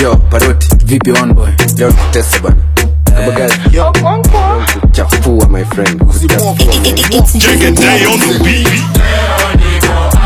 yo paroti vipi one boy leo tutesa bana kabagazi kuchafua my friend kuchafua Take a day on the beat.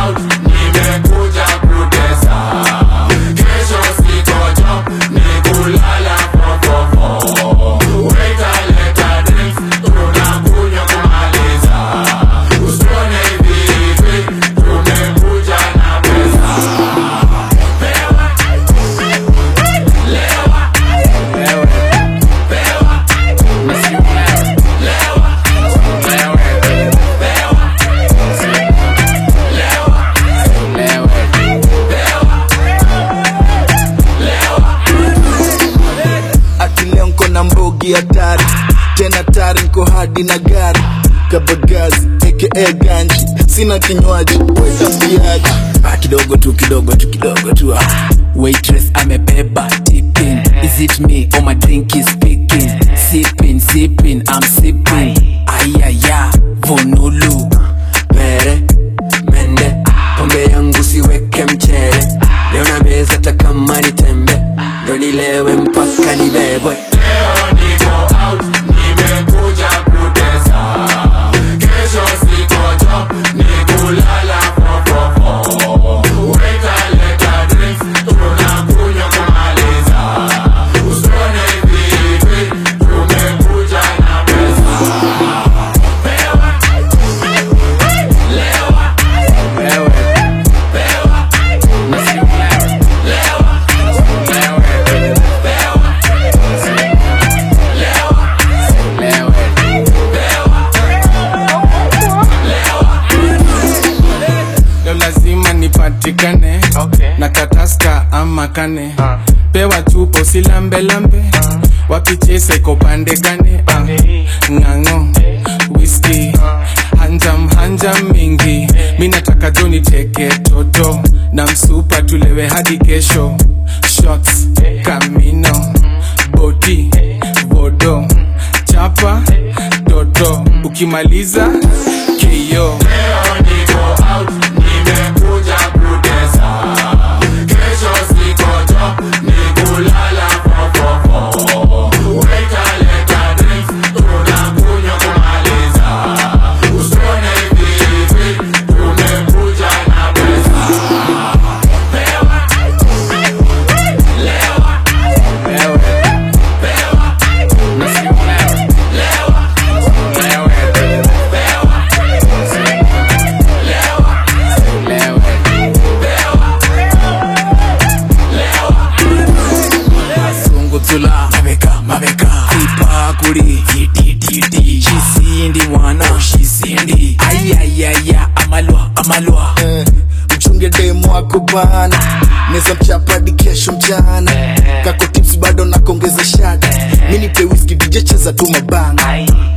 akileo nko na mbogi hatari tena tari nko hadi na gari kabagazi aka ganji sina kinywaji wetambiaji ah, kidogo tu kidogo tu kidogo tu ah. waitress amebeba tipping is it me or my drink is speaking sipping sipping i'm sipping ayaya vonulu mere mende pombe yangu siweke mchere leo na meza hata kama ni tembe ndo nilewe mpaka nibebwe leo lazima nipatikane okay. na kataska ama kane uh. pewa tupo silambelambe uh. wapichese kopande gane uh. ng'ang'o whisky uh. hanjam hanjam mingi mi nataka jo niteke toto na msupa tulewe hadi kesho shots kamino boti bodo chapa toto ukimaliza keyo sunguzula mabeka mabeka ipakuli itititi shisindi mwana shisindi ayayaya amalwa amalwa eh, mchunge demu wako bana neza mchapadi kesho mchana kako tips bado nakongeza shada minipe whisky dj cheza tu mabanga